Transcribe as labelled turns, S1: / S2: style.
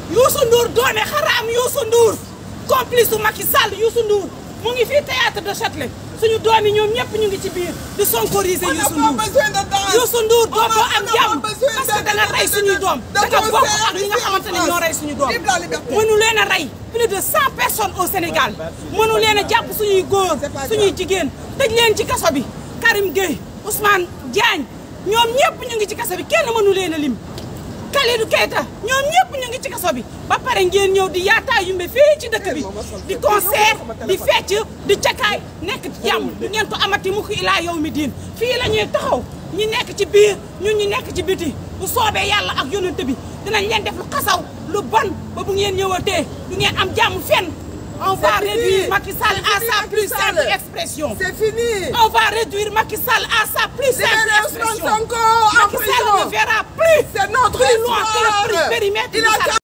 S1: Youssou Ndour doone xaraam Youssou Ndour complice su Macky Sall Youssou Ndour mu ngi fii théâtre de Châtelet suñu doom yi ñoom ñëpp ñu ngi ci biir di sonkoriser
S2: On n'a
S1: Youssou
S2: pas
S1: Ndour
S2: besoin de danse.
S1: Youssou Ndour
S2: On a-
S1: dootoo
S2: on
S1: am
S2: n'a
S1: jàmm
S2: pas besoin
S1: parce que
S2: de-
S1: da nga rey suñuy doom
S2: de
S1: da nga bokk
S2: concert
S1: ak ñi nga
S2: ici en
S1: xamante ne
S2: France.
S1: ñoo rey suñu doom
S2: Vive la liberté.
S1: mënu leen a rey plus de cent personnes au Sénégal mënu leen a jàpp suñuy góor
S2: C'est pas
S1: suñuy
S2: grave.
S1: jigéen tëj leen ci kaso bi Karim Gueye Ousmane Diagne ñoom ñëpp ñu ngi ci kaso bi kenn mënu leen a lim Kalidou Keita ñoom ñëpp ñu ngi ci kaso bi ba pare ngeen ñëw di yaataa yumbe fii ci dëkk bi di concert di fecc di cakaay nekk ci jàmm du ngeen ko amati mu ko ilaa yow mi diin fii la ñuy taxaw ñi nekk ci biir ñun ñi nekk ci biti bu soobee yàlla ak yonent bi dinañ leen def lu xasaw lu bon ba bu ngeen ñëwatee du ngeen am jàmm fenn on va
S2: fini.
S1: réduire Macky Sall
S2: C'est
S1: à
S2: fini,
S1: sa
S2: Macky
S1: plus
S2: Sall.
S1: simple expression
S2: C'est fini.
S1: on va réduire Macky Sall à sa plus simple
S2: Libérez Ousmane
S1: expression
S2: Sonko en
S1: Macky Sall
S2: prison.
S1: ne verra plus
S2: C'est notre
S1: plus loin que le
S2: espoir.
S1: périmètre
S2: Il
S1: de
S2: a
S1: sa